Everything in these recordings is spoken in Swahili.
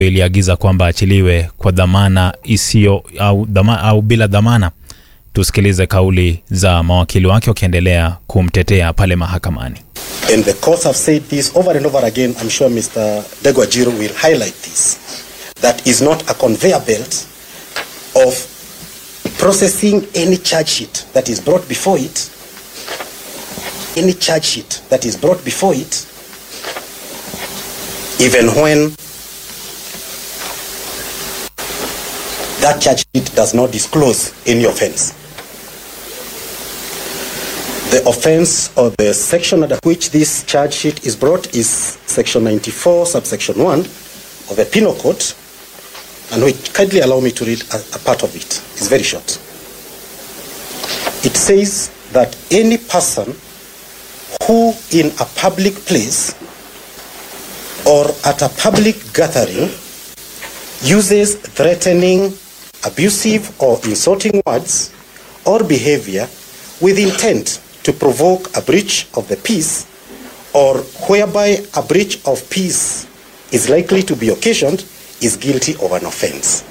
iliagiza kwamba achiliwe kwa dhamana isiyo au, dhama, au bila dhamana. Tusikilize kauli za mawakili wake wakiendelea kumtetea pale mahakamani. And the courts have said this over and over again. I'm sure Mr. Degwajiro will highlight this. That is not a conveyor belt of processing any charge sheet that is brought before it. Any charge sheet that is brought before it, even when that charge sheet does not disclose any offense. The offense or the section under which this charge sheet is brought is section 94, subsection 1 of the Penal Code, and which kindly allow me to read a, a part of it. It's very short. It says that any person who in a public place or at a public gathering uses threatening, abusive, or insulting words or behavior with intent to provoke a breach of the peace or whereby a breach of peace is likely to be occasioned is guilty of an offense.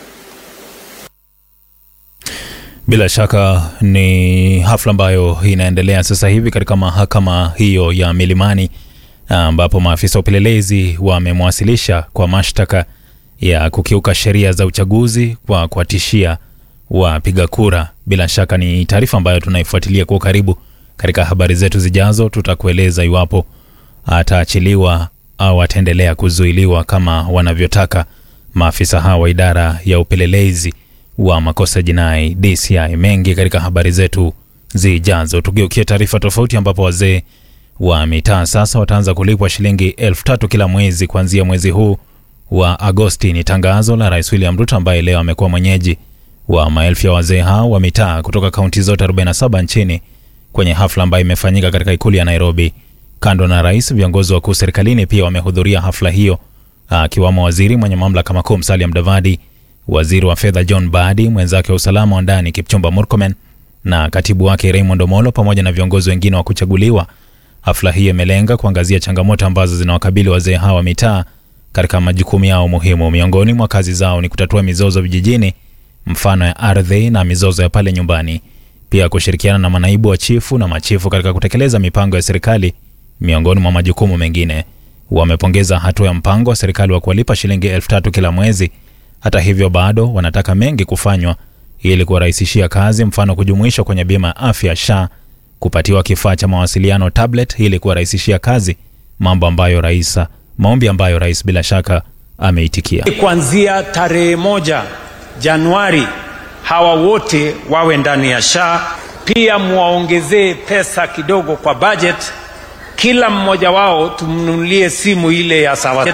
Bila shaka ni hafla ambayo inaendelea sasa hivi katika mahakama hiyo ya Milimani, ambapo maafisa wa upelelezi wamemwasilisha kwa mashtaka ya kukiuka sheria za uchaguzi kwa kuwatishia wapiga kura. Bila shaka ni taarifa ambayo tunaifuatilia kwa ukaribu. Katika habari zetu zijazo, tutakueleza iwapo ataachiliwa au ataendelea kuzuiliwa kama wanavyotaka maafisa hawa wa idara ya upelelezi wa makosa jinai DCI. Mengi katika habari zetu zijazo. Tugeukie taarifa tofauti, ambapo wazee wa mitaa sasa wataanza kulipwa shilingi elfu tatu kila mwezi kuanzia mwezi huu wa Agosti. Ni tangazo la Rais William Ruto ambaye leo amekuwa mwenyeji wa maelfu ya wazee hao wa mitaa kutoka kaunti zote 47 nchini kwenye hafla ambayo imefanyika katika ikulu ya Nairobi. Kando na rais, viongozi wakuu serikalini pia wamehudhuria hafla hiyo, akiwamo waziri mwenye mamlaka makuu Musalia Mudavadi, waziri wa fedha John Badi, mwenzake wa usalama wa ndani Kipchumba Murkomen na katibu wake Raymond Omolo pamoja na viongozi wengine wa kuchaguliwa. Hafla hii imelenga kuangazia changamoto ambazo zinawakabili wazee hawa wa mitaa katika majukumu yao muhimu. Miongoni mwa kazi zao ni kutatua mizozo vijijini, mfano ya ardhi na mizozo ya pale nyumbani, pia kushirikiana na manaibu wa chifu na machifu katika kutekeleza mipango ya serikali, miongoni mwa majukumu mengine. Wamepongeza hatua ya mpango wa serikali wa kuwalipa shilingi elfu tatu kila mwezi. Hata hivyo, bado wanataka mengi kufanywa ili kuwarahisishia kazi, mfano kujumuishwa kwenye bima ya afya SHA, kupatiwa kifaa cha mawasiliano tablet ili kuwarahisishia kazi, mambo ambayo rais maombi ambayo rais bila shaka ameitikia. Kuanzia tarehe moja Januari hawa wote wawe ndani ya SHA. Pia muwaongezee pesa kidogo kwa budget. Kila mmoja wao tumnunulie simu ile ya sawa.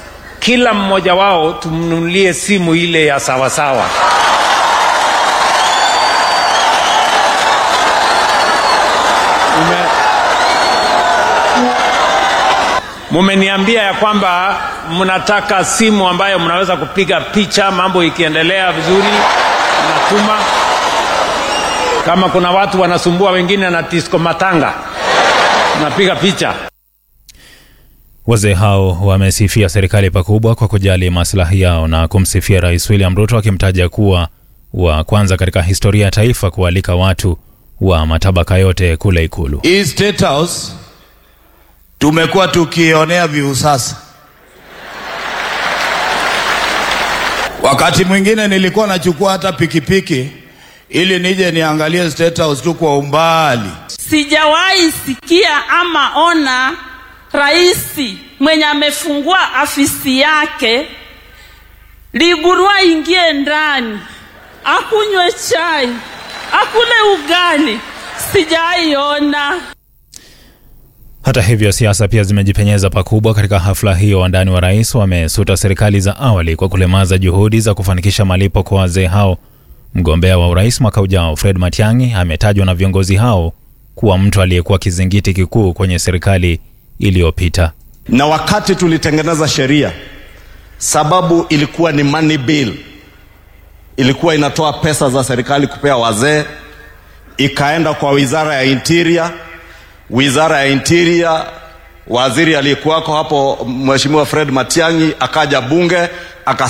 Kila mmoja wao tumnunulie simu ile ya sawasawa. Ume... Mumeniambia ya kwamba mnataka simu ambayo mnaweza kupiga picha, mambo ikiendelea vizuri, mnatuma. Kama kuna watu wanasumbua wengine na disco matanga, mnapiga picha. Wazee hao wamesifia serikali pakubwa kwa kujali maslahi yao na kumsifia Rais William Ruto akimtaja kuwa wa kwanza katika historia ya taifa kualika watu wa matabaka yote kule Ikulu. Hii State House tumekuwa tukionea viusasa. Wakati mwingine nilikuwa nachukua hata pikipiki ili nije niangalie State House tu kwa umbali. Sijawahi sikia ama ona rais mwenye amefungua afisi yake Ligurua ingie ndani akunywe chai akule ugali, sijaiona. Hata hivyo siasa pia zimejipenyeza pakubwa katika hafla hiyo. Wandani wa rais wamesuta serikali za awali kwa kulemaza juhudi za kufanikisha malipo kwa wazee hao. Mgombea wa urais mwaka ujao Fred Matiang'i ametajwa na viongozi hao kuwa mtu aliyekuwa kizingiti kikuu kwenye serikali iliyopita. Na wakati tulitengeneza sheria, sababu ilikuwa ni money bill, ilikuwa inatoa pesa za serikali kupea wazee, ikaenda kwa wizara ya interior wizara ya interior, waziri aliyekuwako hapo Mheshimiwa Fred Matiang'i akaja bunge